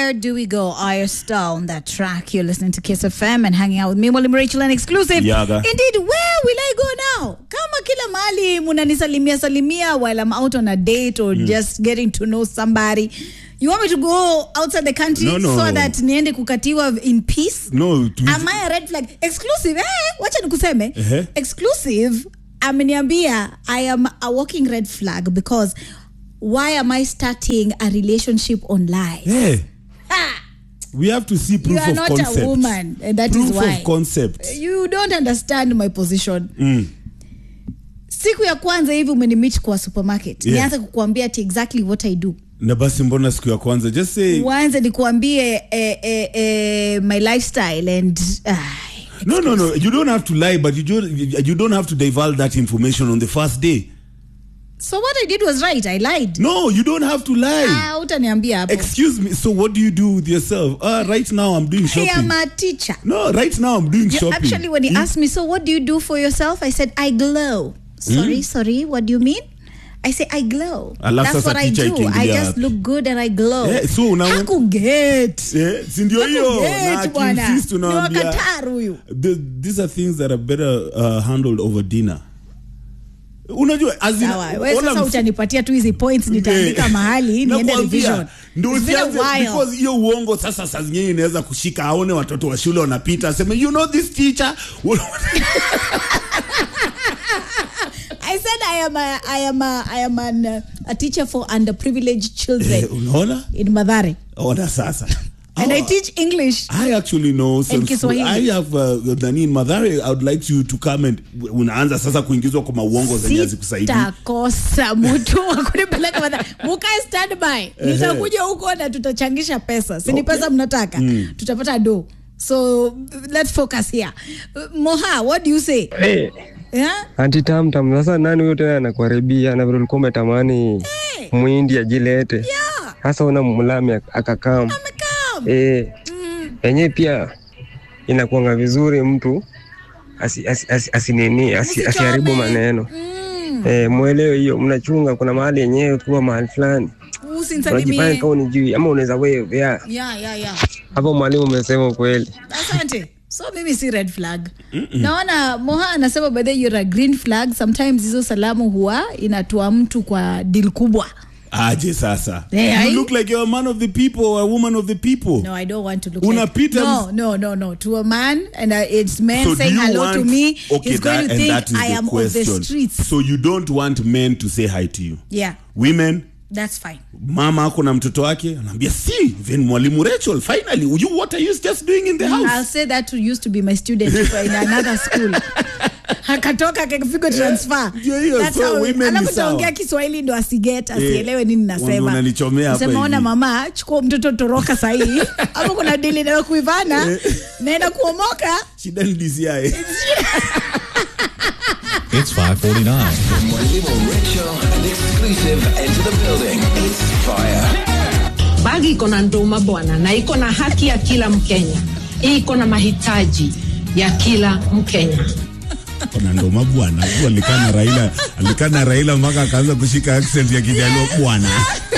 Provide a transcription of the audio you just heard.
Where do we go? Aya Star on that track. You're listening to Kiss FM and hanging out with me, Mwalimu Rachel, and exclusive. Yaga. Indeed, where will I go now? Kama kila mahali munanisalimia salimia while I'm out on a date or just getting to know somebody. You want me to go outside the country No, no. so that niende kukatiwa in peace? no tu- Am I a red flag? Exclusive. Eh, wacha nikuseme. Ehe. Exclusive ameniambia I am a walking red flag because why am I starting a relationship online? Hey, Ha! we have to see proof You are of not concept. a woman, and that is proof why. of concept. You don't understand my position. Mm. Siku ya kwanza hivi umenimit kwa supermarket. Yeah. Nianze kukuambia ati exactly what I do. Na basi mbona siku ya kwanza just say Uanze nikuambie eh, eh, eh, my lifestyle and ah, no no no you don't have to lie but you don't you don't have to divulge that information on the first day. so what I did was right. I lied. No, you don't have to lie. Ah, utaniambia hapo. Excuse me. So what do you do with yourself? Uh, right now I'm doing I shopping. am a teacher. no, right now I'm doing You- shopping. actually, when he asked me, so what do you do for yourself? I said, I glow. Sorry, sorry, what do you mean? I say, I glow. Alafu That's sasa what I teacher do. I ikiingilia just wapi? look good and I glow. Eh, so una- Hakuget. Eh, si ndio hiyo na Hakuget, bwana. akiinsist Ni unawaambia, wakataru huyu. the, these are things that are better uh, handled over dinner unajua as in, Sawa, we all sasa I'm- utanipatia tu hizi points nitaandika Eh, mahali niende nakwambia, revision. ndio It's been a usianze while. because hiyo uongo sasa saa zingine inaweza kushika aone watoto wa shule wanapita aseme you know this teacher I said I am a, I am a, I am an, uh, a teacher for underprivileged children Eh, unaona in Madare. ona sasa And I Oh, teach English. I actually know some And school- Kiswahili. I have uh, nani in Madhare I would like you to come and unaanza sasa kuingizwa kwa mauongo zenye hazikusaidii sitakosa mtu wa kunipeleka Madhara. mukae standby nitakuja huko na tutachangisha pesa si ni Okay. pesa mnataka tutapata do so let's focus here Uh, moha what do you say Hey, yeah? anti tamtam sasa nani huyo tena anakuharibia na vile ulikuwa umetamani mwindi ajilete yeah. sasa una mlami ak- akakam amekam eh yenyewe pia inakuanga vizuri mtu asi, asi, asi, asinini asi, Usichome. asiharibu maneno Mm. eh, mwelewe hiyo mnachunga kuna mahali yenyewe ukiwa mahali fulani unajifanya usinisalimie kama unijui ama unaweza wewe ya yeah, yeah, yeah. hapo mwalimu umesema ukweli asante so mimi si red flag naona moha anasema by the way you're a green flag sometimes hizo salamu huwa inatua mtu kwa deal kubwa aje sasa Eh, you ai. look like you're a man of the people or a woman of the people No, I don't want to look Unapita like no, ms- no, no, no. To a man, and uh, it's men So do saying you hello want, to me. okay, he's going that, to and think that is I the am question. of the streets. So you don't want men to say hi to you. Yeah, Women, that's fine. mama ako na mtoto wake anaambia si then mwalimu Rachel finally you what are you just doing in the I'll house? say that who used to be my student in another school. akatoka akapigwa transfer Ndio hiyo, That's so how- women ni alafu sawa. taongea kiswahili ndo asiget asielewe nini wanga nasema unanichomea hapa Sema, ona hivi." mama chukua mtoto toroka sahii ama kuna dili nayo kuivana naenda kuomoka Shida ni DCI. It's 549. Mwalimu Rachel and exclusive enter the building. It's fire. bagi iko na nduma bwana na iko na haki ya kila mkenya iko na mahitaji ya kila mkenya Kuna ndoma bwana. Alikaa na Raila, alikaa na Raila mpaka akaanza kushika accent ya Kijaluo bwana.